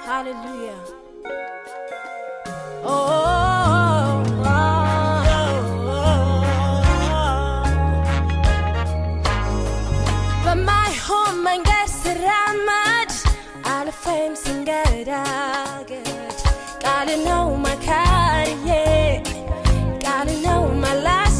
Hallelujah. Oh, oh, በማይሆን መንገድ ስራመድ አልፌም ስንገዳገድ ቃል ነው መካሪዬ ቃል ነው መላሴ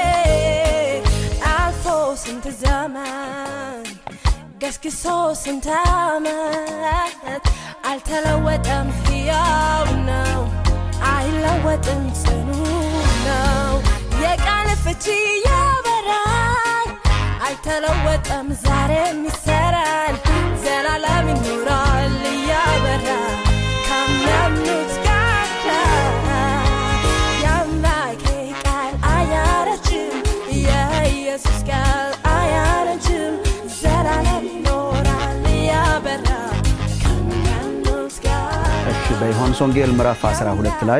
አልፎ ስንት ዘመን ገስግሶ ስንት ዓመት አልተለወጠም፣ ሕያው ነው፣ አይለወጥም፣ ጽኑ ነው። የቃል ፍቺ ያበራል፣ አልተለወጠም፣ ዛሬም ይሰራል፣ ዘላለም ይኖራል እያበራ ከሚያምኑት ጋር የአምላኬ ቃል አያረጅም፣ የኢየሱስ ቃል አያረጅም፣ ዘላለም ይኖራል እያበራ ከሚያምኑት ጋር እሺ በዮሐንስ ወንጌል ምዕራፍ 12 ላይ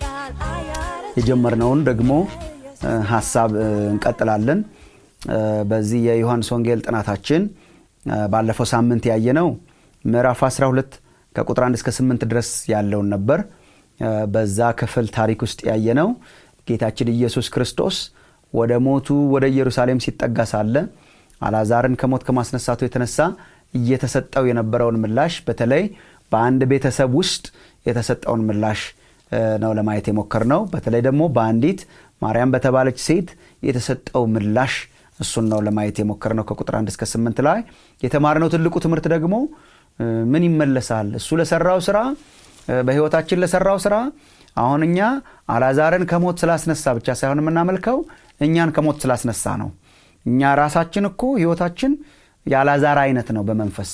የጀመርነውን ደግሞ እ፣ ሀሳብ እ፣ እንቀጥላለን። እ፣ በዚህ የዮሐንስ ወንጌል ጥናታችን እ፣ ባለፈው ሳምንት ያየነው ምዕራፍ 12 ከቁጥር 1 እስከ 8 ድረስ ያለውን ነበር። እ፣ በዛ ክፍል ታሪክ ውስጥ ያየነው ጌታችን ኢየሱስ ክርስቶስ ወደ ሞቱ ወደ ኢየሩሳሌም ሲጠጋ ሳለ አልዓዛርን ከሞት ከማስነሳቱ የተነሳ እየተሰጠው የነበረውን ምላሽ በተለይ በአንድ ቤተሰብ ውስጥ የተሰጠውን ምላሽ እ፣ ነው ለማየት የሞከር ነው። በተለይ ደግሞ በአንዲት ማርያም በተባለች ሴት የተሰጠው ምላሽ እሱን ነው ለማየት የሞከር ነው። ከቁጥር አንድ እስከ ስምንት ላይ የተማርነው ትልቁ ትምህርት ደግሞ እ፣ ምን ይመለሳል እሱ ለሰራው ስራ እ፣ በህይወታችን ለሰራው ስራ አሁን እኛ አልዓዛርን ከሞት ስላስነሳ ብቻ ሳይሆን የምናመልከው እኛን ከሞት ስላስነሳ ነው። እኛ ራሳችን እኮ ህይወታችን የአልዓዛር አይነት ነው በመንፈስ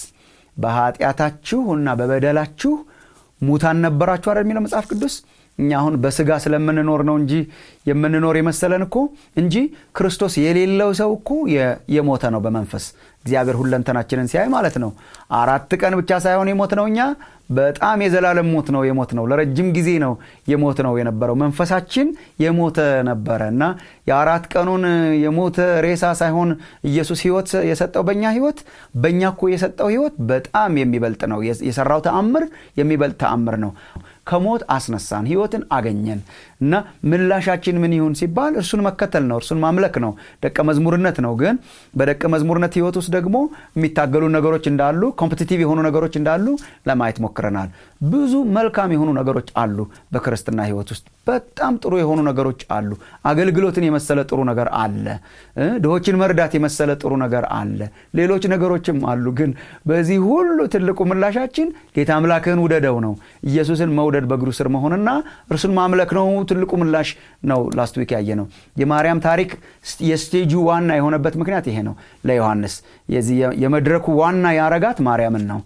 በኃጢአታችሁ እና በበደላችሁ ሙታን ነበራችሁ አይደል የሚለው መጽሐፍ ቅዱስ እኛ አሁን በስጋ ስለምንኖር ነው እንጂ የምንኖር የመሰለን እኮ እንጂ ክርስቶስ የሌለው ሰው እኮ የ- የሞተ ነው በመንፈስ እግዚአብሔር ሁለንተናችንን ሲያይ ማለት ነው አራት ቀን ብቻ ሳይሆን የሞት ነው እኛ በጣም የዘላለም ሞት ነው የሞት ነው ለረጅም ጊዜ ነው የሞት ነው የነበረው መንፈሳችን የሞተ ነበረ እና የአራት ቀኑን የሞተ ሬሳ ሳይሆን ኢየሱስ ህይወት የሰጠው በእኛ ህይወት በእኛ እኮ የሰጠው ህይወት በጣም የሚበልጥ ነው የሰራው ተአምር የሚበልጥ ተአምር ነው ከሞት አስነሳን ህይወትን አገኘን እና ምላሻችን ምን ይሁን ሲባል እርሱን መከተል ነው እርሱን ማምለክ ነው ደቀ መዝሙርነት ነው ግን በደቀ መዝሙርነት ህይወት ውስጥ ደግሞ የሚታገሉ ነገሮች እንዳሉ ኮምፒቲቲቭ የሆኑ ነገሮች እንዳሉ ለማየት ሞክረናል ብዙ መልካም የሆኑ ነገሮች አሉ በክርስትና ህይወት ውስጥ በጣም ጥሩ የሆኑ ነገሮች አሉ አገልግሎትን የመሰለ ጥሩ ነገር አለ እ ድሆችን መርዳት የመሰለ ጥሩ ነገር አለ ሌሎች ነገሮችም አሉ ግን በዚህ ሁሉ ትልቁ ምላሻችን ጌታ አምላክህን ውደደው ነው ኢየሱስን መውደድ በእግሩ ስር መሆንና እርሱን ማምለክ ነው ትልቁ ምላሽ ነው ላስት ዊክ ያየ ነው የማርያም ታሪክ የስቴጁ ዋና የሆነበት ምክንያት ይሄ ነው ለዮሐንስ የዚህ የመድረኩ ዋና ያረጋት ማርያምን ነው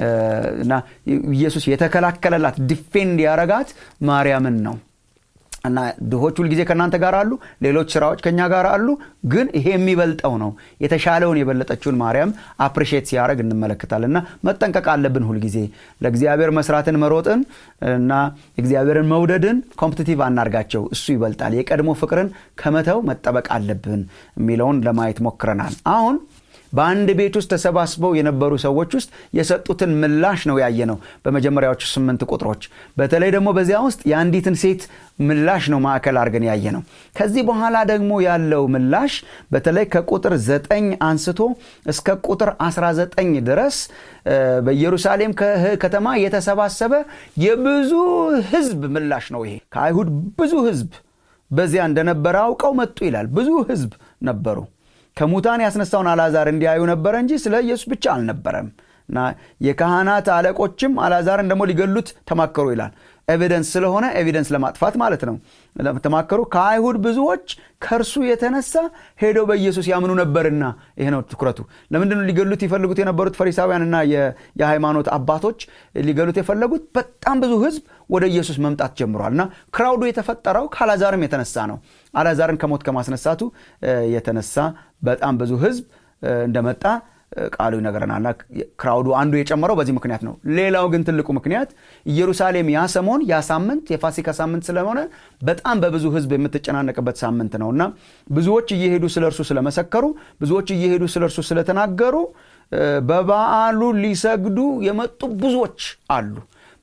እና ኢየሱስ የተከላከለላት ዲፌንድ ያረጋት ማርያምን ነው እና ድሆች ሁልጊዜ ከእናንተ ጋር አሉ ሌሎች ስራዎች ከኛ ጋር አሉ ግን ይሄ የሚበልጠው ነው የተሻለውን የበለጠችውን ማርያም አፕሪሼት ሲያደረግ እንመለከታለን እና መጠንቀቅ አለብን ሁልጊዜ ለእግዚአብሔር መስራትን መሮጥን እና እግዚአብሔርን መውደድን ኮምፕቲቲቭ አናርጋቸው እሱ ይበልጣል የቀድሞ ፍቅርን ከመተው መጠበቅ አለብን የሚለውን ለማየት ሞክረናል አሁን በአንድ ቤት ውስጥ ተሰባስበው የነበሩ ሰዎች ውስጥ የሰጡትን ምላሽ ነው ያየ ነው በመጀመሪያዎቹ ስምንት ቁጥሮች በተለይ ደግሞ በዚያ ውስጥ የአንዲትን ሴት ምላሽ ነው ማዕከል አድርገን ያየ ነው ከዚህ በኋላ ደግሞ ያለው ምላሽ በተለይ ከቁጥር ዘጠኝ አንስቶ እስከ ቁጥር 19 ድረስ በኢየሩሳሌም ከተማ የተሰባሰበ የብዙ ህዝብ ምላሽ ነው ይሄ ከአይሁድ ብዙ ህዝብ በዚያ እንደነበረ አውቀው መጡ ይላል ብዙ ህዝብ ነበሩ ከሙታን ያስነሳውን አልዓዛር እንዲያዩ ነበረ እንጂ ስለ ኢየሱስ ብቻ አልነበረም እና የካህናት አለቆችም አልዓዛርን ደግሞ ሊገሉት ተማከሩ ይላል ኤቪደንስ ስለሆነ ኤቪደንስ ለማጥፋት ማለት ነው ተማከሩ ከአይሁድ ብዙዎች ከእርሱ የተነሳ ሄደው በኢየሱስ ያምኑ ነበርና ይሄ ነው ትኩረቱ ለምንድን ሊገሉት ይፈልጉት የነበሩት ፈሪሳውያንና የሃይማኖት አባቶች ሊገሉት የፈለጉት በጣም ብዙ ህዝብ ወደ ኢየሱስ መምጣት ጀምሯል እና ክራውዱ የተፈጠረው ከአላዛርም የተነሳ ነው አላዛርን ከሞት ከማስነሳቱ የተነሳ በጣም ብዙ ህዝብ እንደመጣ ቃሉ ይነግረናል ክራውዱ አንዱ የጨመረው በዚህ ምክንያት ነው ሌላው ግን ትልቁ ምክንያት ኢየሩሳሌም ያ ሰሞን ያ ሳምንት የፋሲካ ሳምንት ስለሆነ በጣም በብዙ ህዝብ የምትጨናነቅበት ሳምንት ነው እና ብዙዎች እየሄዱ ስለ እርሱ ስለመሰከሩ ብዙዎች እየሄዱ ስለ እርሱ ስለተናገሩ በበዓሉ ሊሰግዱ የመጡ ብዙዎች አሉ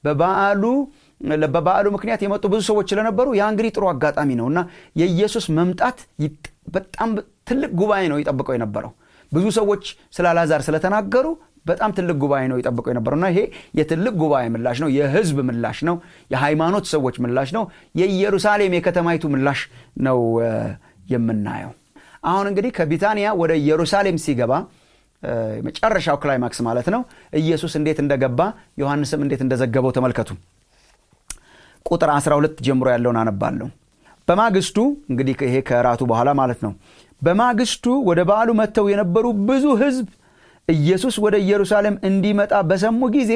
በበዓሉ በበዓሉ ምክንያት የመጡ ብዙ ሰዎች ስለነበሩ ያ እንግዲህ ጥሩ አጋጣሚ ነው እና የኢየሱስ መምጣት በጣም ትልቅ ጉባኤ ነው ይጠብቀው የነበረው ብዙ ሰዎች ስለ አልዓዛር ስለተናገሩ በጣም ትልቅ ጉባኤ ነው ይጠብቀው የነበረው እና ይሄ የትልቅ ጉባኤ ምላሽ ነው የህዝብ ምላሽ ነው የሃይማኖት ሰዎች ምላሽ ነው የኢየሩሳሌም የከተማይቱ ምላሽ ነው የምናየው አሁን እንግዲህ ከቢታንያ ወደ ኢየሩሳሌም ሲገባ መጨረሻው ክላይማክስ ማለት ነው ኢየሱስ እንዴት እንደገባ ዮሐንስም እንዴት እንደዘገበው ተመልከቱ ቁጥር 12 ጀምሮ ያለውን አነባለሁ በማግስቱ እንግዲህ ይሄ ከራቱ በኋላ ማለት ነው በማግስቱ ወደ በዓሉ መጥተው የነበሩ ብዙ ህዝብ ኢየሱስ ወደ ኢየሩሳሌም እንዲመጣ በሰሙ ጊዜ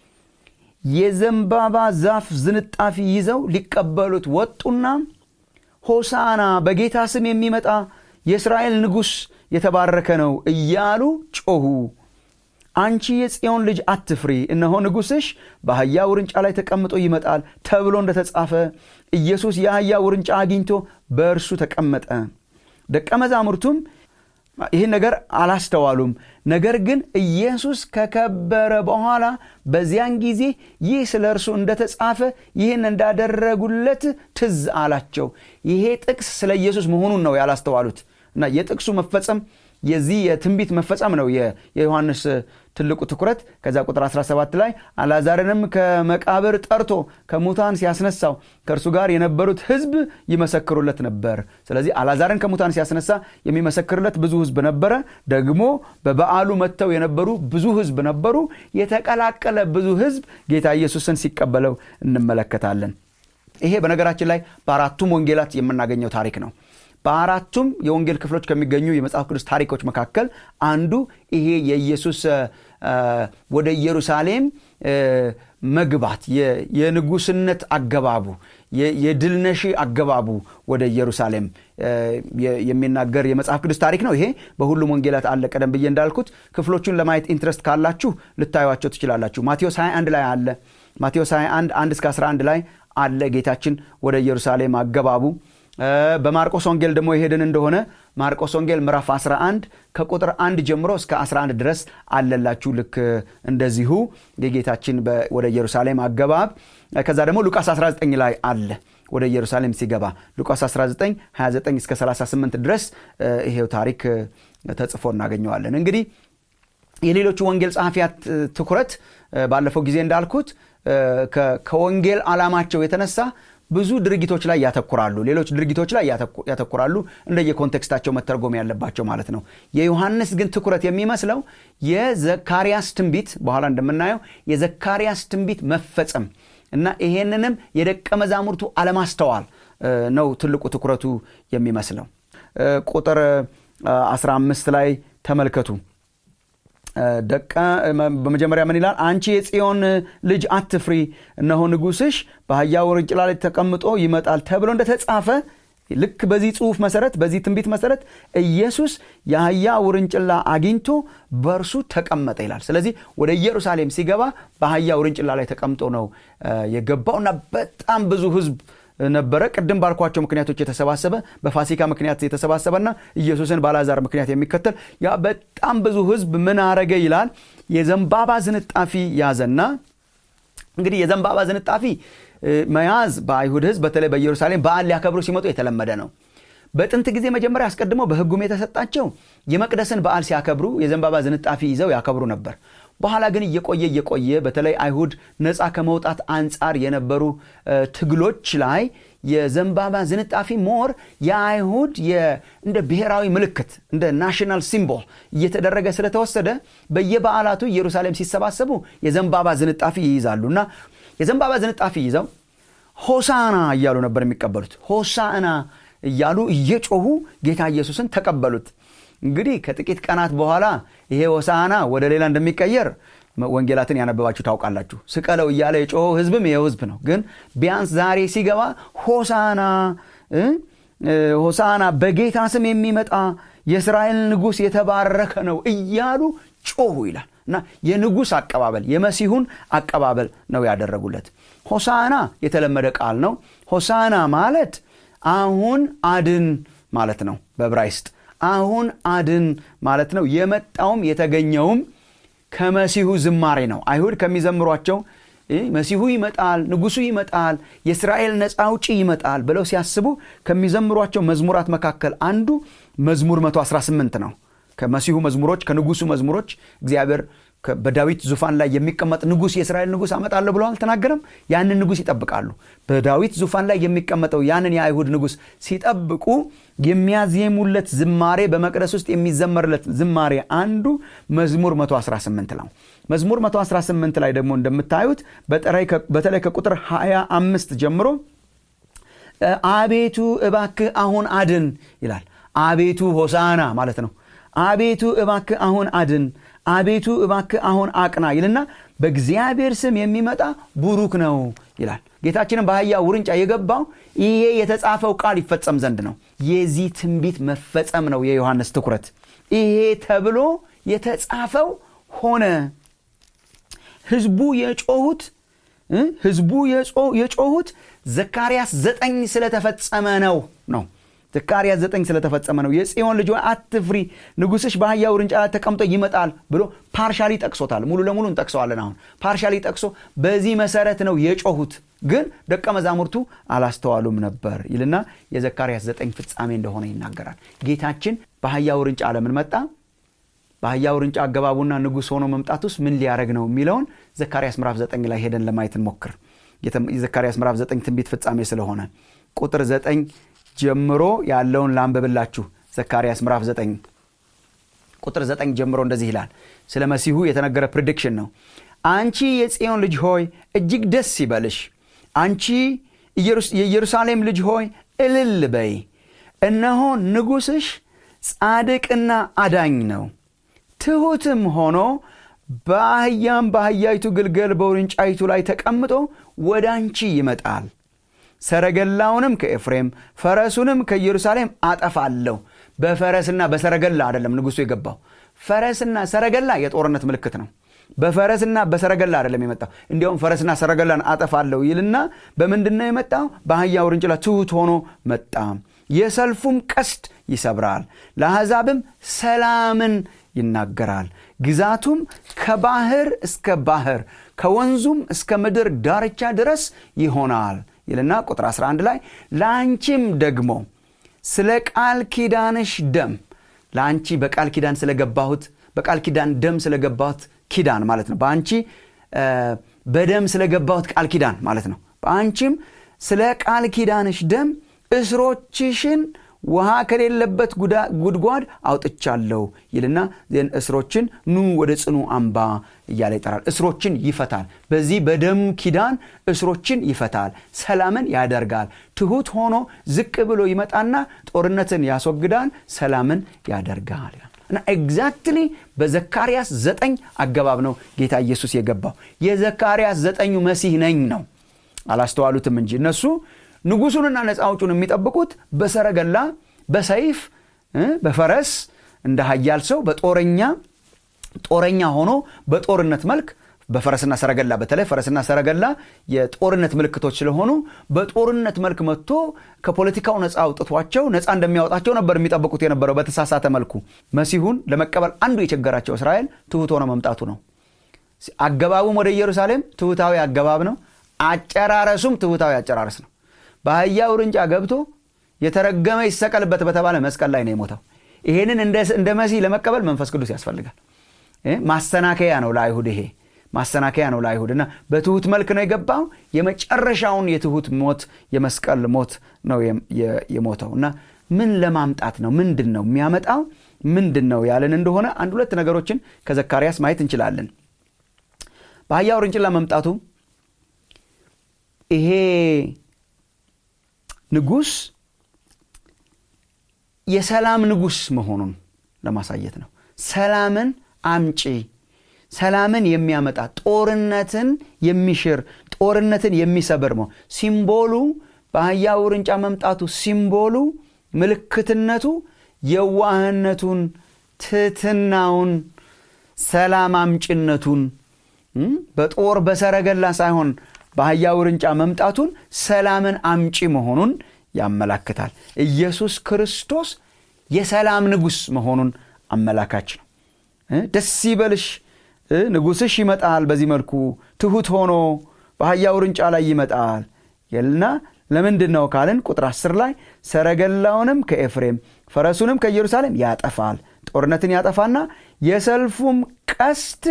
የዘንባባ ዛፍ ዝንጣፊ ይዘው ሊቀበሉት ወጡና ሆሳና በጌታ ስም የሚመጣ የእስራኤል ንጉሥ የተባረከ ነው እያሉ ጮኹ አንቺ የጽዮን ልጅ አትፍሪ እነሆ ንጉሥሽ በአህያ ውርንጫ ላይ ተቀምጦ ይመጣል ተብሎ እንደተጻፈ ኢየሱስ የአህያ ውርንጫ አግኝቶ በእርሱ ተቀመጠ ደቀ መዛሙርቱም ይህን ነገር አላስተዋሉም ነገር ግን ኢየሱስ ከከበረ በኋላ በዚያን ጊዜ ይህ ስለ እርሱ እንደተጻፈ ይህን እንዳደረጉለት ትዝ አላቸው ይሄ ጥቅስ ስለ ኢየሱስ መሆኑን ነው ያላስተዋሉት እና የጥቅሱ መፈጸም የዚህ የትንቢት መፈጸም ነው የዮሐንስ ትልቁ ትኩረት ከዛ ቁጥር 17 ላይ አላዛርንም ከመቃብር ጠርቶ ከሙታን ሲያስነሳው ከእርሱ ጋር የነበሩት ህዝብ ይመሰክሩለት ነበር ስለዚህ አላዛርን ከሙታን ሲያስነሳ የሚመሰክርለት ብዙ ህዝብ ነበረ ደግሞ በበዓሉ መጥተው የነበሩ ብዙ ህዝብ ነበሩ የተቀላቀለ ብዙ ህዝብ ጌታ ኢየሱስን ሲቀበለው እንመለከታለን ይሄ በነገራችን ላይ በአራቱም ወንጌላት የምናገኘው ታሪክ ነው በአራቱም የወንጌል ክፍሎች ከሚገኙ የመጽሐፍ ቅዱስ ታሪኮች መካከል አንዱ ይሄ የኢየሱስ ወደ ኢየሩሳሌም መግባት የንጉስነት አገባቡ የድልነሺ አገባቡ ወደ ኢየሩሳሌም የሚናገር የመጽሐፍ ቅዱስ ታሪክ ነው ይሄ በሁሉም ወንጌላት አለ ቀደም ብዬ እንዳልኩት ክፍሎቹን ለማየት ኢንትረስት ካላችሁ ልታዩቸው ትችላላችሁ ማቴዎስ 21 ላይ አለ ማቴዎስ 21 1 እስከ 11 ላይ አለ ጌታችን ወደ ኢየሩሳሌም አገባቡ በማርቆስ ወንጌል ደግሞ የሄድን እንደሆነ ማርቆስ ወንጌል ምዕራፍ 11 ከቁጥር 1 ጀምሮ እስከ 11 ድረስ አለላችሁ ልክ እንደዚሁ የጌታችን ወደ ኢየሩሳሌም አገባብ ከዛ ደግሞ ሉቃስ 19 ላይ አለ ወደ ኢየሩሳሌም ሲገባ ሉቃስ 19 29 እስከ 38 ድረስ ይሄው ታሪክ ተጽፎ እናገኘዋለን እንግዲህ የሌሎቹ ወንጌል ጸሐፊያት ትኩረት ባለፈው ጊዜ እንዳልኩት ከወንጌል ዓላማቸው የተነሳ ብዙ ድርጊቶች ላይ ያተኩራሉ ሌሎች ድርጊቶች ላይ ያተኩራሉ እንደየኮንቴክስታቸው መተርጎም ያለባቸው ማለት ነው የዮሐንስ ግን ትኩረት የሚመስለው የዘካርያስ ትንቢት በኋላ እንደምናየው የዘካርያስ ትንቢት መፈጸም እና ይሄንንም የደቀ መዛሙርቱ አለማስተዋል ነው ትልቁ ትኩረቱ የሚመስለው ቁጥር 15 ላይ ተመልከቱ ደቀ በመጀመሪያ ምን ይላል አንቺ የጽዮን ልጅ አትፍሪ እነሆ ንጉስሽ በአህያ ውርንጭላ ላይ ተቀምጦ ይመጣል ተብሎ እንደተጻፈ ልክ በዚህ ጽሁፍ መሰረት በዚህ ትንቢት መሰረት ኢየሱስ የአህያ ውርንጭላ አግኝቶ በእርሱ ተቀመጠ ይላል ስለዚህ ወደ ኢየሩሳሌም ሲገባ በአህያ ውርንጭላ ላይ ተቀምጦ ነው የገባው እና በጣም ብዙ ህዝብ ነበረ ቅድም ባልኳቸው ምክንያቶች የተሰባሰበ በፋሲካ ምክንያት የተሰባሰበና ኢየሱስን ባላዛር ምክንያት የሚከተል ያ በጣም ብዙ ህዝብ ምን አረገ ይላል የዘንባባ ዝንጣፊ ያዘና እንግዲህ የዘንባባ ዝንጣፊ መያዝ በአይሁድ ህዝብ በተለይ በኢየሩሳሌም በዓል ሊያከብሩ ሲመጡ የተለመደ ነው በጥንት ጊዜ መጀመሪያ አስቀድሞ በህጉም የተሰጣቸው የመቅደስን በዓል ሲያከብሩ የዘንባባ ዝንጣፊ ይዘው ያከብሩ ነበር በኋላ ግን እየቆየ እየቆየ በተለይ አይሁድ ነፃ ከመውጣት አንጻር የነበሩ ትግሎች ላይ የዘንባባ ዝንጣፊ ሞር የአይሁድ እንደ ብሔራዊ ምልክት እንደ ናሽናል ሲምቦል እየተደረገ ስለተወሰደ በየበዓላቱ ኢየሩሳሌም ሲሰባሰቡ የዘንባባ ዝንጣፊ ይይዛሉ እና የዘንባባ ዝንጣፊ ይዘው ሆሳና እያሉ ነበር የሚቀበሉት ሆሳና እያሉ እየጮሁ ጌታ ኢየሱስን ተቀበሉት እንግዲህ ከጥቂት ቀናት በኋላ ይሄ ሆሳና ወደ ሌላ እንደሚቀየር ወንጌላትን ያነበባችሁ ታውቃላችሁ ስቀለው እያለ የጮኸው ህዝብም ይኸው ህዝብ ነው ግን ቢያንስ ዛሬ ሲገባ ሆሳና ሆሳና በጌታ ስም የሚመጣ የእስራኤል ንጉሥ የተባረከ ነው እያሉ ጮሁ ይላል እና የንጉሥ አቀባበል የመሲሁን አቀባበል ነው ያደረጉለት ሆሳና የተለመደ ቃል ነው ሆሳና ማለት አሁን አድን ማለት ነው በብራይስጥ አሁን አድን ማለት ነው የመጣውም የተገኘውም ከመሲሁ ዝማሬ ነው አይሁድ ከሚዘምሯቸው መሲሁ ይመጣል፣ ንጉሱ ይመጣል፣ የእስራኤል ነፃ አውጪ ይመጣል ብለው ሲያስቡ ከሚዘምሯቸው መዝሙራት መካከል አንዱ መዝሙር 118 ነው። ከመሲሁ መዝሙሮች ከንጉሱ መዝሙሮች እግዚአብሔር በዳዊት ዙፋን ላይ የሚቀመጥ ንጉስ የእስራኤል ንጉስ አመጣለሁ ብሎ አልተናገረም። ያንን ንጉስ ይጠብቃሉ። በዳዊት ዙፋን ላይ የሚቀመጠው ያንን የአይሁድ ንጉስ ሲጠብቁ የሚያዜሙለት ዝማሬ በመቅደስ ውስጥ የሚዘመርለት ዝማሬ አንዱ መዝሙር 118 ነው። መዝሙር 118 ላይ ደግሞ እንደምታዩት በተለይ ከቁጥር 25 ጀምሮ አቤቱ እባክህ አሁን አድን ይላል። አቤቱ ሆሳና ማለት ነው። አቤቱ እባክህ አሁን አድን አቤቱ እባክህ አሁን አቅና ይልና በእግዚአብሔር ስም የሚመጣ ቡሩክ ነው ይላል። ጌታችንን በአህያ ውርንጫ የገባው ይሄ የተጻፈው ቃል ይፈጸም ዘንድ ነው። የዚህ ትንቢት መፈጸም ነው የዮሐንስ ትኩረት። ይሄ ተብሎ የተጻፈው ሆነ። ህዝቡ የጮሁት ህዝቡ የጮሁት ዘካርያስ ዘጠኝ ስለተፈጸመ ነው ነው ዘካርያስ ዘጠኝ ስለተፈጸመ ነው። የጽዮን ልጅ አትፍሪ፣ ንጉስሽ በአህያ ውርንጫ ላይ ተቀምጦ ይመጣል ብሎ ፓርሻሊ ጠቅሶታል። ሙሉ ለሙሉ እንጠቅሰዋለን። አሁን ፓርሻሊ ጠቅሶ በዚህ መሰረት ነው የጮሁት፣ ግን ደቀ መዛሙርቱ አላስተዋሉም ነበር ይልና የዘካርያስ ዘጠኝ ፍጻሜ እንደሆነ ይናገራል። ጌታችን በአህያ ውርንጫ ለምን መጣ? በአህያ ውርንጫ አገባቡና ንጉሥ ሆኖ መምጣት ውስጥ ምን ሊያደረግ ነው የሚለውን ዘካርያስ ምዕራፍ ዘጠኝ ላይ ሄደን ለማየት እንሞክር። የዘካርያስ ምዕራፍ ዘጠኝ ትንቢት ፍጻሜ ስለሆነ ቁጥር ዘጠኝ ጀምሮ ያለውን ላንብብላችሁ። ዘካርያስ ምዕራፍ 9 ቁጥር 9 ጀምሮ እንደዚህ ይላል። ስለ መሲሁ የተነገረ ፕሪዲክሽን ነው። አንቺ የጽዮን ልጅ ሆይ እጅግ ደስ ይበልሽ፣ አንቺ የኢየሩሳሌም ልጅ ሆይ እልል በይ። እነሆ ንጉሥሽ ጻድቅና አዳኝ ነው፣ ትሑትም ሆኖ በአህያም በአህያይቱ ግልገል በውርንጫይቱ ላይ ተቀምጦ ወደ አንቺ ይመጣል ሰረገላውንም ከኤፍሬም ፈረሱንም ከኢየሩሳሌም አጠፋለሁ። በፈረስና በሰረገላ አይደለም ንጉሱ የገባው። ፈረስና ሰረገላ የጦርነት ምልክት ነው። በፈረስና በሰረገላ አይደለም የመጣው። እንዲያውም ፈረስና ሰረገላን አጠፋለሁ ይልና በምንድን ነው የመጣው? በአህያ ውርንጭላ ትሑት ሆኖ መጣ። የሰልፉም ቀስት ይሰብራል፣ ለአሕዛብም ሰላምን ይናገራል። ግዛቱም ከባህር እስከ ባህር ከወንዙም እስከ ምድር ዳርቻ ድረስ ይሆናል ይልና ቁጥር 11 ላይ ለአንቺም ደግሞ ስለ ቃል ኪዳንሽ ደም ለአንቺ በቃል ኪዳን ስለገባሁት በቃል ኪዳን ደም ስለገባሁት ኪዳን ማለት ነው። በአንቺ በደም ስለገባሁት ቃል ኪዳን ማለት ነው። በአንቺም ስለ ቃል ኪዳንሽ ደም እስሮችሽን ውሃ ከሌለበት ጉድጓድ አውጥቻለሁ ይልና ዜን እስሮችን ኑ ወደ ጽኑ አምባ እያለ ይጠራል። እስሮችን ይፈታል። በዚህ በደም ኪዳን እስሮችን ይፈታል፣ ሰላምን ያደርጋል። ትሑት ሆኖ ዝቅ ብሎ ይመጣና ጦርነትን ያስወግዳል፣ ሰላምን ያደርጋል እና ኤግዛክትሊ በዘካርያስ ዘጠኝ አገባብ ነው ጌታ ኢየሱስ የገባው። የዘካርያስ ዘጠኙ መሲህ ነኝ ነው። አላስተዋሉትም እንጂ እነሱ ንጉሱንና ነፃ አውጩን የሚጠብቁት በሰረገላ በሰይፍ በፈረስ እንደ ሀያል ሰው በጦረኛ ጦረኛ ሆኖ በጦርነት መልክ በፈረስና ሰረገላ በተለይ ፈረስና ሰረገላ የጦርነት ምልክቶች ስለሆኑ በጦርነት መልክ መጥቶ ከፖለቲካው ነፃ አውጥቷቸው ነፃ እንደሚያወጣቸው ነበር የሚጠብቁት የነበረው በተሳሳተ መልኩ። መሲሁን ለመቀበል አንዱ የቸገራቸው እስራኤል ትሑት ሆነ መምጣቱ ነው። አገባቡም ወደ ኢየሩሳሌም ትሑታዊ አገባብ ነው። አጨራረሱም ትሑታዊ አጨራረስ ነው። በአህያ ውርንጫ ገብቶ የተረገመ ይሰቀልበት በተባለ መስቀል ላይ ነው የሞተው። ይሄንን እንደ መሲህ ለመቀበል መንፈስ ቅዱስ ያስፈልጋል። ማሰናከያ ነው ለአይሁድ ይሄ ማሰናከያ ነው ለአይሁድ እና በትሁት መልክ ነው የገባው። የመጨረሻውን የትሁት ሞት የመስቀል ሞት ነው የሞተው እና ምን ለማምጣት ነው? ምንድን ነው የሚያመጣው? ምንድን ነው ያለን እንደሆነ አንድ ሁለት ነገሮችን ከዘካርያስ ማየት እንችላለን። በአህያ ውርንጭላ መምጣቱ ይሄ ንጉሥ የሰላም ንጉሥ መሆኑን ለማሳየት ነው። ሰላምን አምጪ ሰላምን የሚያመጣ ጦርነትን የሚሽር ጦርነትን የሚሰብር ነው። ሲምቦሉ በአህያ ውርንጫ መምጣቱ ሲምቦሉ ምልክትነቱ የዋህነቱን፣ ትህትናውን፣ ሰላም አምጭነቱን በጦር በሰረገላ ሳይሆን በአህያ ውርንጫ መምጣቱን ሰላምን አምጪ መሆኑን ያመላክታል። ኢየሱስ ክርስቶስ የሰላም ንጉሥ መሆኑን አመላካች ነው። ደስ ይበልሽ ንጉሥሽ ይመጣል በዚህ መልኩ ትሑት ሆኖ በአህያ ውርንጫ ላይ ይመጣል ይልና ለምንድን ነው ካልን ቁጥር 10 ላይ ሰረገላውንም ከኤፍሬም ፈረሱንም ከኢየሩሳሌም ያጠፋል ጦርነትን ያጠፋና የሰልፉም ቀስት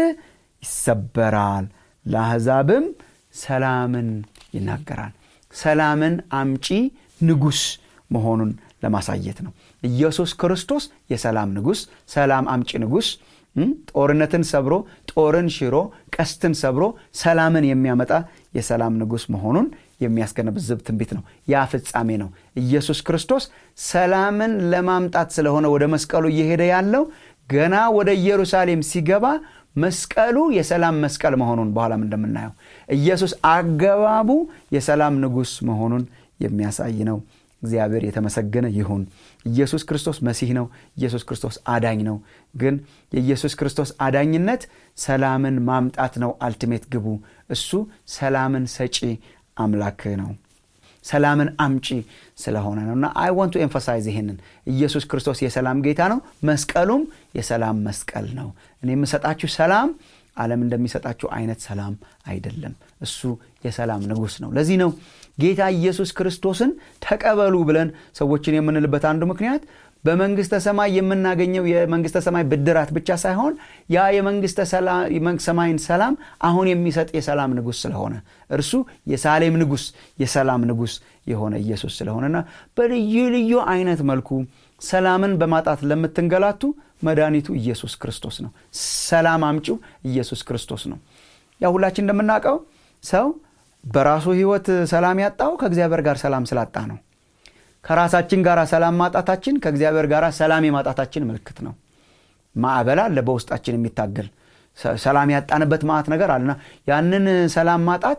ይሰበራል ለአሕዛብም ሰላምን ይናገራል ሰላምን አምጪ ንጉሥ መሆኑን ለማሳየት ነው ኢየሱስ ክርስቶስ የሰላም ንጉሥ ሰላም አምጪ ንጉሥ ጦርነትን ሰብሮ ጦርን ሽሮ ቀስትን ሰብሮ ሰላምን የሚያመጣ የሰላም ንጉሥ መሆኑን የሚያስገነዝብ ትንቢት ነው ያ ፍጻሜ ነው ኢየሱስ ክርስቶስ ሰላምን ለማምጣት ስለሆነ ወደ መስቀሉ እየሄደ ያለው ገና ወደ ኢየሩሳሌም ሲገባ መስቀሉ የሰላም መስቀል መሆኑን በኋላም እንደምናየው ኢየሱስ አገባቡ የሰላም ንጉሥ መሆኑን የሚያሳይ ነው እግዚአብሔር የተመሰገነ ይሁን ኢየሱስ ክርስቶስ መሲህ ነው ኢየሱስ ክርስቶስ አዳኝ ነው ግን የኢየሱስ ክርስቶስ አዳኝነት ሰላምን ማምጣት ነው አልቲሜት ግቡ እሱ ሰላምን ሰጪ አምላክ ነው ሰላምን አምጪ ስለሆነ ነው እና አይ ወንቱ ኤንፈሳይዝ ይሄንን ኢየሱስ ክርስቶስ የሰላም ጌታ ነው መስቀሉም የሰላም መስቀል ነው እኔ የምሰጣችሁ ሰላም ዓለም እንደሚሰጣችሁ አይነት ሰላም አይደለም እሱ የሰላም ንጉሥ ነው ለዚህ ነው ጌታ ኢየሱስ ክርስቶስን ተቀበሉ ብለን ሰዎችን የምንልበት አንዱ ምክንያት በመንግስተ ሰማይ የምናገኘው የመንግስተ ሰማይ ብድራት ብቻ ሳይሆን ያ የመንግስተ ሰማይን ሰላም አሁን የሚሰጥ የሰላም ንጉሥ ስለሆነ እርሱ የሳሌም ንጉሥ የሰላም ንጉሥ የሆነ ኢየሱስ ስለሆነና በልዩ ልዩ አይነት መልኩ ሰላምን በማጣት ለምትንገላቱ መድኃኒቱ ኢየሱስ ክርስቶስ ነው ሰላም አምጪው ኢየሱስ ክርስቶስ ነው ያ ሁላችን እንደምናውቀው ሰው በራሱ ህይወት ሰላም ያጣው ከእግዚአብሔር ጋር ሰላም ስላጣ ነው ከራሳችን ጋር ሰላም ማጣታችን ከእግዚአብሔር ጋር ሰላም የማጣታችን ምልክት ነው ማዕበል አለ በውስጣችን የሚታገል ሰላም ያጣንበት ማዕት ነገር አለና ያንን ሰላም ማጣት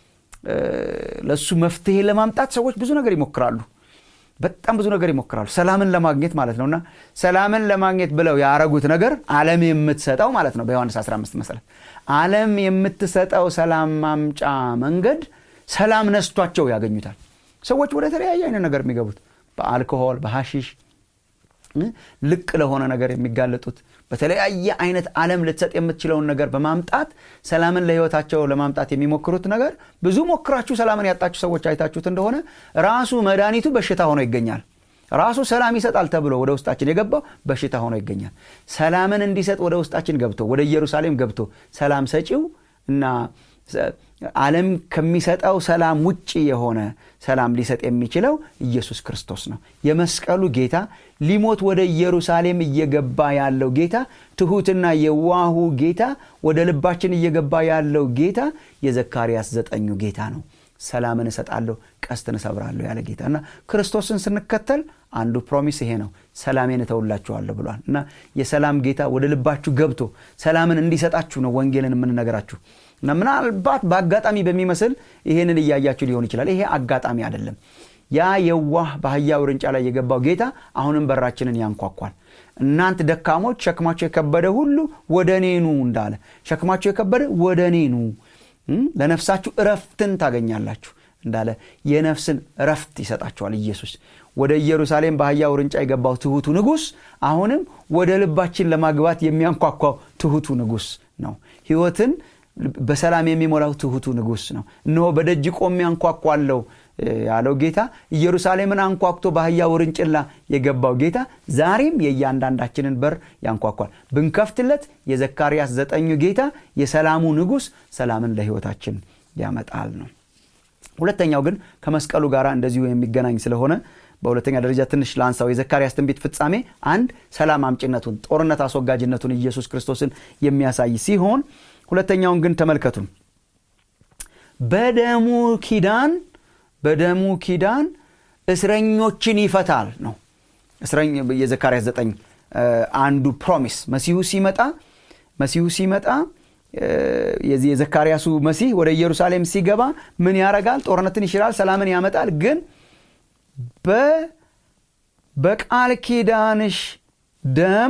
ለእሱ መፍትሄ ለማምጣት ሰዎች ብዙ ነገር ይሞክራሉ በጣም ብዙ ነገር ይሞክራሉ ሰላምን ለማግኘት ማለት ነውና ሰላምን ለማግኘት ብለው ያረጉት ነገር አለም የምትሰጠው ማለት ነው በዮሐንስ 15 መሰረት አለም የምትሰጠው ሰላም ማምጫ መንገድ ሰላም ነስቷቸው ያገኙታል ሰዎች ወደ ተለያየ አይነት ነገር የሚገቡት በአልኮሆል በሐሺሽ ልቅ ለሆነ ነገር የሚጋለጡት በተለያየ አይነት ዓለም ልትሰጥ የምትችለውን ነገር በማምጣት ሰላምን ለህይወታቸው ለማምጣት የሚሞክሩት ነገር ብዙ ሞክራችሁ ሰላምን ያጣችሁ ሰዎች አይታችሁት እንደሆነ ራሱ መድኃኒቱ በሽታ ሆኖ ይገኛል ራሱ ሰላም ይሰጣል ተብሎ ወደ ውስጣችን የገባው በሽታ ሆኖ ይገኛል ሰላምን እንዲሰጥ ወደ ውስጣችን ገብቶ ወደ ኢየሩሳሌም ገብቶ ሰላም ሰጪው እና ዓለም ከሚሰጠው ሰላም ውጭ የሆነ ሰላም ሊሰጥ የሚችለው ኢየሱስ ክርስቶስ ነው የመስቀሉ ጌታ ሊሞት ወደ ኢየሩሳሌም እየገባ ያለው ጌታ ትሑትና የዋሁ ጌታ ወደ ልባችን እየገባ ያለው ጌታ የዘካርያስ ዘጠኙ ጌታ ነው ሰላምን እሰጣለሁ ቀስትን እሰብራለሁ ያለ ጌታ እና ክርስቶስን ስንከተል አንዱ ፕሮሚስ ይሄ ነው ሰላሜን እተውላችኋለሁ ብሏል እና የሰላም ጌታ ወደ ልባችሁ ገብቶ ሰላምን እንዲሰጣችሁ ነው ወንጌልን የምንነገራችሁ እና ምናልባት በአጋጣሚ በሚመስል ይሄንን እያያችሁ ሊሆን ይችላል ይሄ አጋጣሚ አይደለም ያ የዋህ በአህያ ውርንጫ ላይ የገባው ጌታ አሁንም በራችንን ያንኳኳል እናንት ደካሞች ሸክማቸው የከበደ ሁሉ ወደ እኔ ኑ እንዳለ ሸክማቸው የከበደ ወደ እኔ ኑ ለነፍሳችሁ እረፍትን ታገኛላችሁ እንዳለ የነፍስን እረፍት ይሰጣቸዋል ኢየሱስ ወደ ኢየሩሳሌም በአህያ ውርንጫ የገባው ትሁቱ ንጉሥ አሁንም ወደ ልባችን ለማግባት የሚያንኳኳው ትሁቱ ንጉሥ ነው ህይወትን በሰላም የሚሞላው ትሁቱ ንጉሥ ነው እነሆ በደጅ ቆሜ አንኳኳለው ያለው ጌታ ኢየሩሳሌምን አንኳኩቶ በአህያ ውርንጭላ የገባው ጌታ ዛሬም የእያንዳንዳችንን በር ያንኳኳል ብንከፍትለት የዘካርያስ ዘጠኙ ጌታ የሰላሙ ንጉሥ ሰላምን ለህይወታችን ያመጣል ነው ሁለተኛው ግን ከመስቀሉ ጋር እንደዚሁ የሚገናኝ ስለሆነ በሁለተኛ ደረጃ ትንሽ ላንሳው የዘካርያስ ትንቢት ፍጻሜ አንድ ሰላም አምጭነቱን ጦርነት አስወጋጅነቱን ኢየሱስ ክርስቶስን የሚያሳይ ሲሆን ሁለተኛውን ግን ተመልከቱ በደሙ ኪዳን በደሙ ኪዳን እስረኞችን ይፈታል ነው የዘካርያስ ዘጠኝ አንዱ ፕሮሚስ መሲሁ ሲመጣ መሲሁ ሲመጣ የዚህ የዘካርያሱ መሲህ ወደ ኢየሩሳሌም ሲገባ ምን ያረጋል ጦርነትን ይሽራል ሰላምን ያመጣል ግን በቃል ኪዳንሽ ደም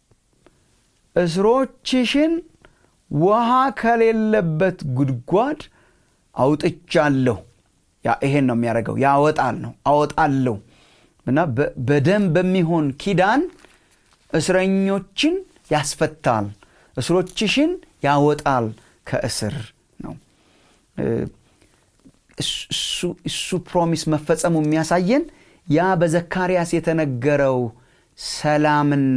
እስሮችሽን ውሃ ከሌለበት ጉድጓድ አውጥቻለሁ ይሄን ነው የሚያደርገው ያወጣል ነው አወጣለሁ እና በደም በሚሆን ኪዳን እስረኞችን ያስፈታል እስሮችሽን ያወጣል ከእስር ነው እሱ ፕሮሚስ መፈጸሙ የሚያሳየን ያ በዘካርያስ የተነገረው ሰላምና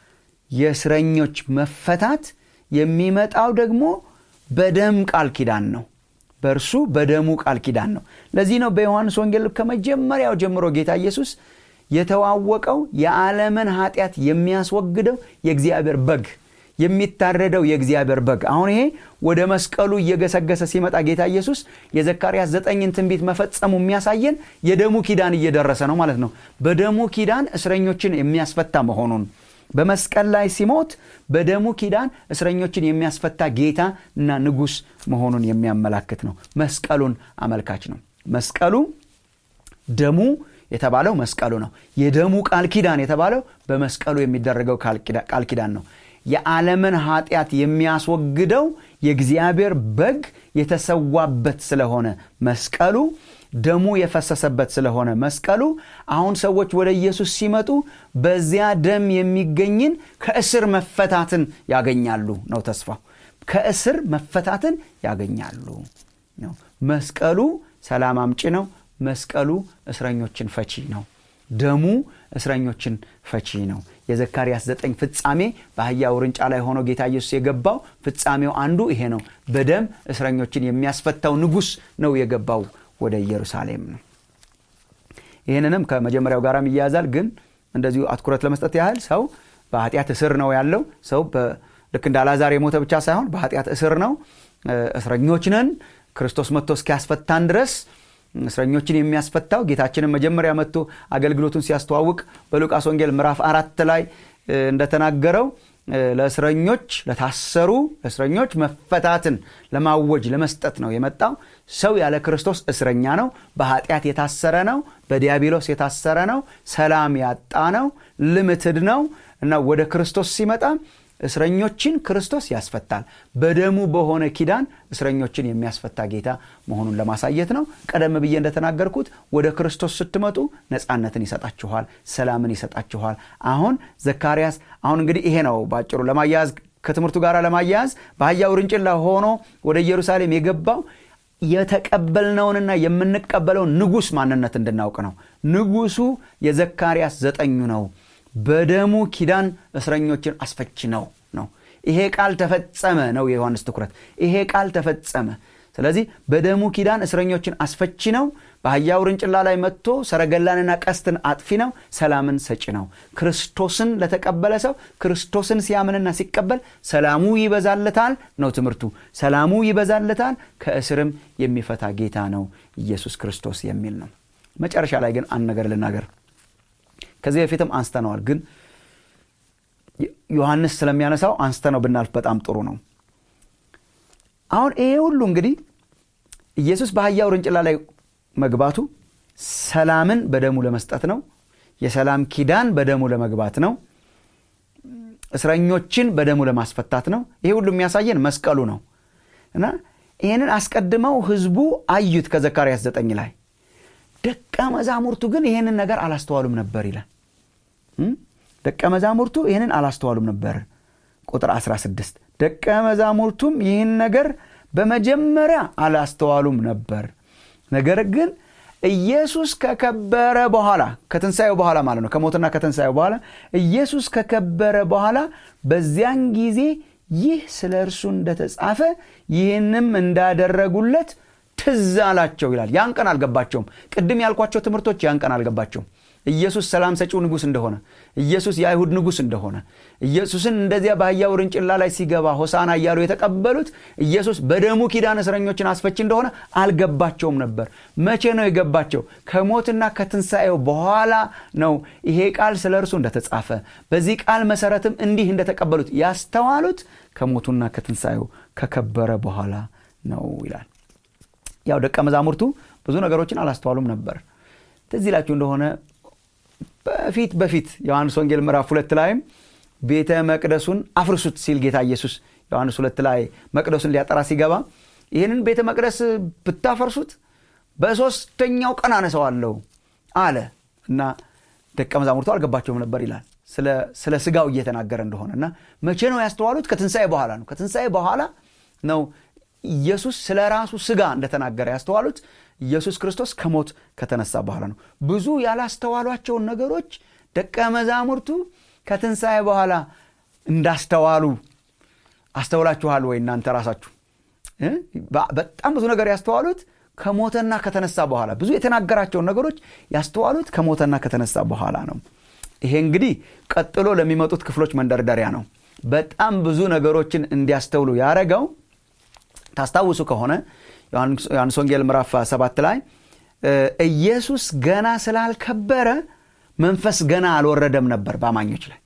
የእስረኞች መፈታት የሚመጣው ደግሞ በደም ቃል ኪዳን ነው በእርሱ በደሙ ቃል ኪዳን ነው ለዚህ ነው በዮሐንስ ወንጌል ከመጀመሪያው ጀምሮ ጌታ ኢየሱስ የተዋወቀው የዓለምን ኃጢአት የሚያስወግደው የእግዚአብሔር በግ የሚታረደው የእግዚአብሔር በግ አሁን ይሄ ወደ መስቀሉ እየገሰገሰ ሲመጣ ጌታ ኢየሱስ የዘካርያስ ዘጠኝን ትንቢት መፈጸሙ የሚያሳየን የደሙ ኪዳን እየደረሰ ነው ማለት ነው በደሙ ኪዳን እስረኞችን የሚያስፈታ መሆኑን በመስቀል ላይ ሲሞት በደሙ ኪዳን እስረኞችን የሚያስፈታ ጌታ እና ንጉስ መሆኑን የሚያመላክት ነው መስቀሉን አመልካች ነው መስቀሉ ደሙ የተባለው መስቀሉ ነው የደሙ ቃል ኪዳን የተባለው በመስቀሉ የሚደረገው ቃል ኪዳን ነው የዓለምን ኃጢአት የሚያስወግደው የእግዚአብሔር በግ የተሰዋበት ስለሆነ መስቀሉ ደሙ የፈሰሰበት ስለሆነ መስቀሉ አሁን ሰዎች ወደ ኢየሱስ ሲመጡ በዚያ ደም የሚገኝን ከእስር መፈታትን ያገኛሉ ነው ተስፋው ከእስር መፈታትን ያገኛሉ ነው መስቀሉ ሰላም አምጪ ነው መስቀሉ እስረኞችን ፈቺ ነው ደሙ እስረኞችን ፈቺ ነው የዘካርያስ ዘጠኝ ፍጻሜ በአህያ ውርንጫ ላይ ሆኖ ጌታ ኢየሱስ የገባው ፍጻሜው አንዱ ይሄ ነው በደም እስረኞችን የሚያስፈታው ንጉስ ነው የገባው ወደ ኢየሩሳሌም ነው ይህንንም ከመጀመሪያው ጋራም ይያያዛል ግን እንደዚሁ አትኩረት ለመስጠት ያህል ሰው በኃጢአት እስር ነው ያለው ሰው ልክ እንደ አላዛር የሞተ ብቻ ሳይሆን በኃጢአት እስር ነው እስረኞች ነን ክርስቶስ መጥቶ እስኪያስፈታን ድረስ እስረኞችን የሚያስፈታው ጌታችንን መጀመሪያ መጥቶ አገልግሎቱን ሲያስተዋውቅ በሉቃስ ወንጌል ምዕራፍ አራት ላይ እንደተናገረው ለእስረኞች ለታሰሩ ለእስረኞች መፈታትን ለማወጅ ለመስጠት ነው የመጣው ሰው ያለ ክርስቶስ እስረኛ ነው በኃጢአት የታሰረ ነው በዲያብሎስ የታሰረ ነው ሰላም ያጣ ነው ልምትድ ነው እና ወደ ክርስቶስ ሲመጣ እስረኞችን ክርስቶስ ያስፈታል በደሙ በሆነ ኪዳን እስረኞችን የሚያስፈታ ጌታ መሆኑን ለማሳየት ነው ቀደም ብዬ እንደተናገርኩት ወደ ክርስቶስ ስትመጡ ነፃነትን ይሰጣችኋል ሰላምን ይሰጣችኋል አሁን ዘካርያስ አሁን እንግዲህ ይሄ ነው በአጭሩ ለማያያዝ ከትምህርቱ ጋር ለማያያዝ በአህያ ውርንጭላ ሆኖ ወደ ኢየሩሳሌም የገባው የተቀበልነውንና የምንቀበለውን ንጉስ ማንነት እንድናውቅ ነው ንጉሱ የዘካርያስ ዘጠኙ ነው በደሙ ኪዳን እስረኞችን አስፈች ነው ነው ይሄ ቃል ተፈጸመ ነው የዮሐንስ ትኩረት ይሄ ቃል ተፈጸመ ስለዚህ በደሙ ኪዳን እስረኞችን አስፈቺ ነው በአህያ ውርንጭላ ላይ መጥቶ ሰረገላንና ቀስትን አጥፊ ነው ሰላምን ሰጪ ነው ክርስቶስን ለተቀበለ ሰው ክርስቶስን ሲያምንና ሲቀበል ሰላሙ ይበዛለታል ነው ትምህርቱ ሰላሙ ይበዛለታል ከእስርም የሚፈታ ጌታ ነው ኢየሱስ ክርስቶስ የሚል ነው መጨረሻ ላይ ግን አንድ ነገር ልናገር ከዚህ በፊትም አንስተነዋል ግን ዮሐንስ ስለሚያነሳው አንስተነው ብናልፍ በጣም ጥሩ ነው አሁን ይሄ ሁሉ እንግዲህ ኢየሱስ በአህያ ውርንጭላ ላይ መግባቱ ሰላምን በደሙ ለመስጠት ነው የሰላም ኪዳን በደሙ ለመግባት ነው እስረኞችን በደሙ ለማስፈታት ነው ይሄ ሁሉ የሚያሳየን መስቀሉ ነው እና ይህንን አስቀድመው ህዝቡ አዩት ከዘካርያስ ዘጠኝ ላይ ደቀ መዛሙርቱ ግን ይህንን ነገር አላስተዋሉም ነበር ይላል ደቀ መዛሙርቱ ይህንን አላስተዋሉም ነበር ቁጥር 16 ደቀ መዛሙርቱም ይህን ነገር በመጀመሪያ አላስተዋሉም ነበር ነገር ግን ኢየሱስ ከከበረ በኋላ ከትንሣኤው በኋላ ማለት ነው ከሞትና ከትንሣኤው በኋላ ኢየሱስ ከከበረ በኋላ በዚያን ጊዜ ይህ ስለ እርሱ እንደተጻፈ ይህንም እንዳደረጉለት ትዝ አላቸው ይላል ያን ቀን አልገባቸውም ቅድም ያልኳቸው ትምህርቶች ያን ቀን አልገባቸውም ኢየሱስ ሰላም ሰጪው ንጉስ እንደሆነ ኢየሱስ የአይሁድ ንጉስ እንደሆነ ኢየሱስን እንደዚያ በአህያ ውርንጭላ ላይ ሲገባ ሆሳና እያሉ የተቀበሉት ኢየሱስ በደሙ ኪዳን እስረኞችን አስፈች እንደሆነ አልገባቸውም ነበር መቼ ነው የገባቸው ከሞትና ከትንሣኤው በኋላ ነው ይሄ ቃል ስለ እርሱ እንደተጻፈ በዚህ ቃል መሰረትም እንዲህ እንደተቀበሉት ያስተዋሉት ከሞቱና ከትንሣኤው ከከበረ በኋላ ነው ይላል ያው ደቀ መዛሙርቱ ብዙ ነገሮችን አላስተዋሉም ነበር ትዝ ይላችሁ እንደሆነ በፊት በፊት ዮሐንስ ወንጌል ምዕራፍ ሁለት ላይም ቤተ መቅደሱን አፍርሱት ሲል ጌታ ኢየሱስ ዮሐንስ ሁለት ላይ መቅደሱን ሊያጠራ ሲገባ ይህንን ቤተ መቅደስ ብታፈርሱት በሶስተኛው ቀን አነሰዋለሁ አለ እና ደቀ መዛሙርቱ አልገባቸውም ነበር ይላል ስለ ስጋው እየተናገረ እንደሆነ እና መቼ ነው ያስተዋሉት ከትንሣኤ በኋላ ነው ከትንሣኤ በኋላ ነው ኢየሱስ ስለ ራሱ ስጋ እንደተናገረ ያስተዋሉት ኢየሱስ ክርስቶስ ከሞት ከተነሳ በኋላ ነው ብዙ ያላስተዋሏቸውን ነገሮች ደቀ መዛሙርቱ ከትንሣኤ በኋላ እንዳስተዋሉ አስተውላችኋል ወይ እናንተ ራሳችሁ በጣም ብዙ ነገር ያስተዋሉት ከሞተና ከተነሳ በኋላ ብዙ የተናገራቸውን ነገሮች ያስተዋሉት ከሞተና ከተነሳ በኋላ ነው ይሄ እንግዲህ ቀጥሎ ለሚመጡት ክፍሎች መንደርደሪያ ነው በጣም ብዙ ነገሮችን እንዲያስተውሉ ያደረገው ታስታውሱ ከሆነ ዮሐንስ ወንጌል ምዕራፍ ሰባት ላይ ኢየሱስ ገና ስላልከበረ መንፈስ ገና አልወረደም ነበር በአማኞች ላይ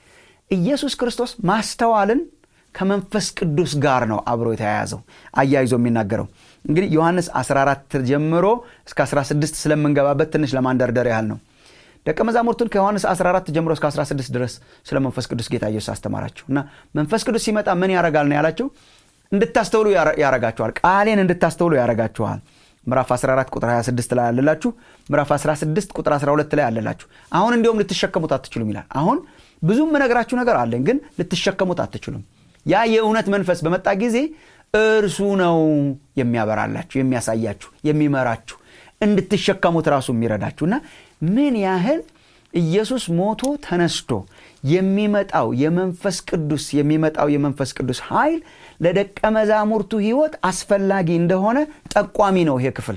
ኢየሱስ ክርስቶስ ማስተዋልን ከመንፈስ ቅዱስ ጋር ነው አብሮ የተያያዘው አያይዞ የሚናገረው እንግዲህ ዮሐንስ 14 ጀምሮ እስከ 16 ስለምንገባበት ትንሽ ለማንደርደር ያህል ነው ደቀ መዛሙርቱን ከዮሐንስ 14 ጀምሮ እስከ 16 ድረስ ስለ መንፈስ ቅዱስ ጌታ ኢየሱስ አስተማራቸው እና መንፈስ ቅዱስ ሲመጣ ምን ያረጋል ነው ያላቸው እንድታስተውሉ ያረጋችኋል ቃሌን እንድታስተውሉ ያረጋችኋል ምዕራፍ 14 ቁጥር 26 ላይ አለላችሁ ምዕራፍ 16 ቁጥር 12 ላይ አለላችሁ አሁን እንዲሁም ልትሸከሙት አትችሉም ይላል አሁን ብዙ የምነግራችሁ ነገር አለኝ ግን ልትሸከሙት አትችሉም ያ የእውነት መንፈስ በመጣ ጊዜ እርሱ ነው የሚያበራላችሁ የሚያሳያችሁ የሚመራችሁ እንድትሸከሙት ራሱ የሚረዳችሁ እና ምን ያህል ኢየሱስ ሞቶ ተነስቶ የሚመጣው የመንፈስ ቅዱስ የሚመጣው የመንፈስ ቅዱስ ኃይል ለደቀ መዛሙርቱ ህይወት አስፈላጊ እንደሆነ ጠቋሚ ነው ይሄ ክፍል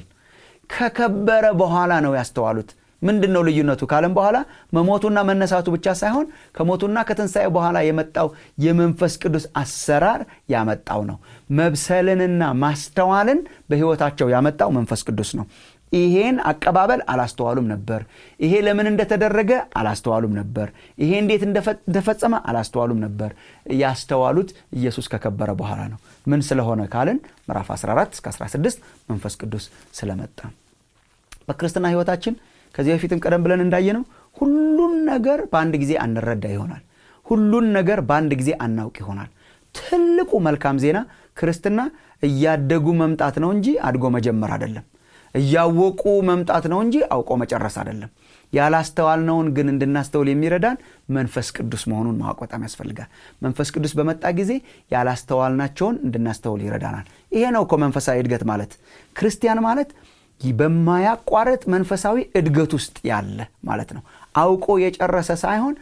ከከበረ በኋላ ነው ያስተዋሉት ምንድን ነው ልዩነቱ ካለም በኋላ መሞቱና መነሳቱ ብቻ ሳይሆን ከሞቱና ከትንሣኤ በኋላ የመጣው የመንፈስ ቅዱስ አሰራር ያመጣው ነው መብሰልንና ማስተዋልን በህይወታቸው ያመጣው መንፈስ ቅዱስ ነው ይሄን አቀባበል አላስተዋሉም ነበር ይሄ ለምን እንደተደረገ አላስተዋሉም ነበር ይሄ እንዴት እንደፈጸመ አላስተዋሉም ነበር ያስተዋሉት ኢየሱስ ከከበረ በኋላ ነው ምን ስለሆነ ካልን ምዕራፍ 14 እስከ 16 መንፈስ ቅዱስ ስለመጣ በክርስትና ህይወታችን ከዚህ በፊትም ቀደም ብለን እንዳየነው ሁሉን ነገር በአንድ ጊዜ አንረዳ ይሆናል ሁሉን ነገር በአንድ ጊዜ አናውቅ ይሆናል ትልቁ መልካም ዜና ክርስትና እያደጉ መምጣት ነው እንጂ አድጎ መጀመር አይደለም እያወቁ መምጣት ነው እንጂ አውቆ መጨረስ አይደለም ያላስተዋልነውን ግን እንድናስተውል የሚረዳን መንፈስ ቅዱስ መሆኑን ማወቅ በጣም ያስፈልጋል መንፈስ ቅዱስ በመጣ ጊዜ ያላስተዋልናቸውን እንድናስተውል ይረዳናል ይሄ ነው እኮ መንፈሳዊ እድገት ማለት ክርስቲያን ማለት በማያቋረጥ መንፈሳዊ እድገት ውስጥ ያለ ማለት ነው አውቆ የጨረሰ ሳይሆን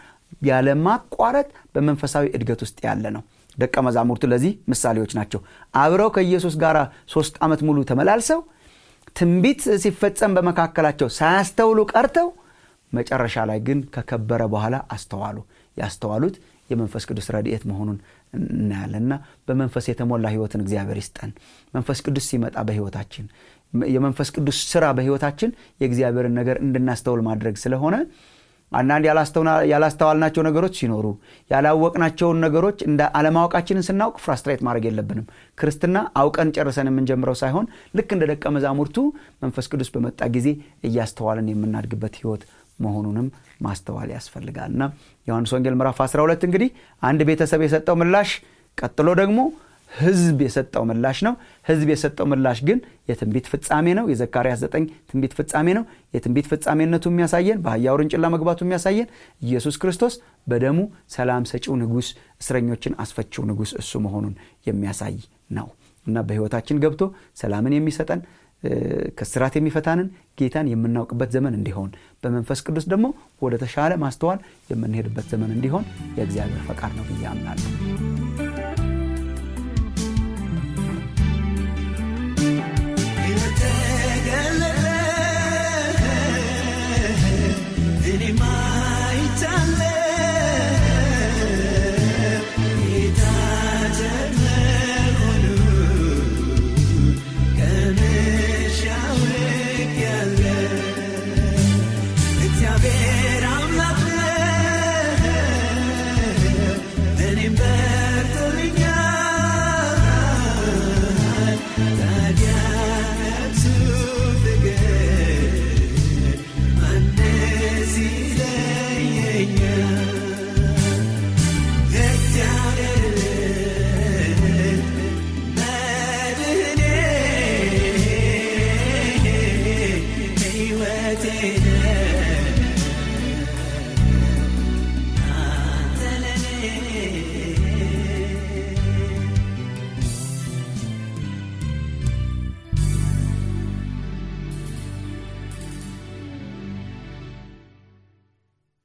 ያለማቋረጥ በመንፈሳዊ እድገት ውስጥ ያለ ነው ደቀ መዛሙርቱ ለዚህ ምሳሌዎች ናቸው አብረው ከኢየሱስ ጋር ሶስት ዓመት ሙሉ ተመላልሰው ትንቢት ሲፈጸም በመካከላቸው ሳያስተውሉ ቀርተው መጨረሻ ላይ ግን ከከበረ በኋላ አስተዋሉ ያስተዋሉት የመንፈስ ቅዱስ ረድኤት መሆኑን እናያለንና በመንፈስ የተሞላ ህይወትን እግዚአብሔር ይስጠን መንፈስ ቅዱስ ሲመጣ በህይወታችን የመንፈስ ቅዱስ ስራ በህይወታችን የእግዚአብሔርን ነገር እንድናስተውል ማድረግ ስለሆነ አንዳንድ ያላስተዋልናቸው ነገሮች ሲኖሩ ያላወቅናቸውን ነገሮች እንደ አለማወቃችንን ስናውቅ ፍራስትሬት ማድረግ የለብንም ክርስትና አውቀን ጨርሰን የምንጀምረው ሳይሆን ልክ እንደ ደቀ መዛሙርቱ መንፈስ ቅዱስ በመጣ ጊዜ እያስተዋልን የምናድግበት ህይወት መሆኑንም ማስተዋል ያስፈልጋል እና ዮሐንስ ወንጌል ምዕራፍ 12 እንግዲህ አንድ ቤተሰብ የሰጠው ምላሽ ቀጥሎ ደግሞ ህዝብ የሰጠው ምላሽ ነው ህዝብ የሰጠው ምላሽ ግን የትንቢት ፍጻሜ ነው የዘካርያስ 9 ትንቢት ፍጻሜ ነው የትንቢት ፍጻሜነቱ የሚያሳየን በአህያ ውርንጭላ መግባቱ የሚያሳየን ኢየሱስ ክርስቶስ በደሙ ሰላም ሰጪው ንጉስ እስረኞችን አስፈችው ንጉስ እሱ መሆኑን የሚያሳይ ነው እና በህይወታችን ገብቶ ሰላምን የሚሰጠን ከስራት የሚፈታንን ጌታን የምናውቅበት ዘመን እንዲሆን በመንፈስ ቅዱስ ደግሞ ወደ ተሻለ ማስተዋል የምንሄድበት ዘመን እንዲሆን የእግዚአብሔር ፈቃድ ነው ብዬ አምናለሁ